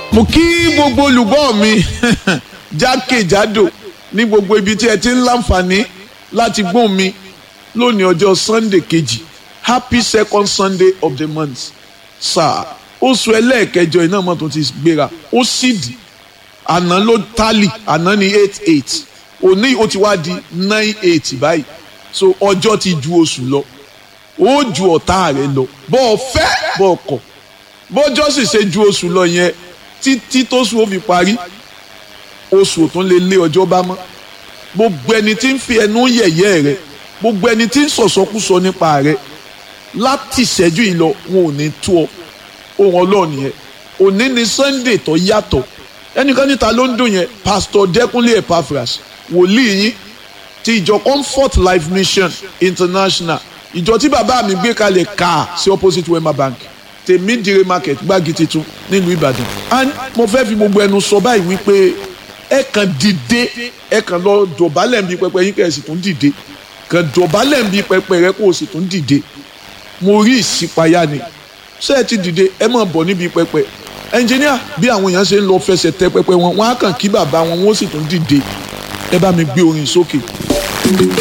mo kí gbogbo olùgbọ́ mi jákèjádò ní gbogbo ibi tí ẹ ti ń láǹfààní láti gbóhùn mi lónìí ọjọ́ sunday kejì happy second sunday of the month sáà oṣù ẹlẹ́ẹ̀kẹjọ iná mọ́tò ti gbéra ó sì dì àná ló tálì àná ní eight eight òní ó ti wá di nine eight báyìí so ọjọ́ ti ju oṣù lọ ó ju ọ̀tá rẹ lọ bọ́ ọ fẹ́ bọ́ ọ kọ̀ bọ́jọ́ sì ṣe ju oṣù lọ yẹn títí tóṣù ó fi parí oṣù tó lè lé ọjọ́ bá mọ́ gbogbo ẹni tí ń fi ẹnu yẹ̀yẹ́ rẹ gbogbo ẹni tí ń sọ̀sọ́kúsọ nípa rẹ láti ìṣẹ́jú yìí lọ wọn ò ní tó ọ ohun ọlọ́run yẹn òní ni sunday tó yàtọ̀ ẹnìkan níta ló ń dùn yẹn pastor dẹkúnlé epaphras wòlíì yín ti ìjọ comfort life mission international ìjọ tí bàbá mi gbé kalẹ̀ ká sí opposite wema bank tèmi dire market gbági titun nílùú ìbàdàn and mo fẹ́ fi gbogbo ẹnu sọ báyìí wípé ẹ kàn dìde ẹ kàn lọ dọ̀bálẹ̀ nbí pẹpẹ yín kẹ́ ẹ sì tún dìde kàn dọ̀bálẹ̀ nbí pẹpẹ rẹ kó o sì tún dìde mo rí ìṣípayá ni ṣé ẹ ti dìde ẹ máa bọ̀ níbi pẹpẹ ẹnjìníà bí àwọn èèyàn ṣe ń lọ fẹsẹ̀ tẹ pẹpẹ wọn wọn á kàn kí bàbá wọn wọn ó sì tún dìde ẹ bá mi gbé orin sókè.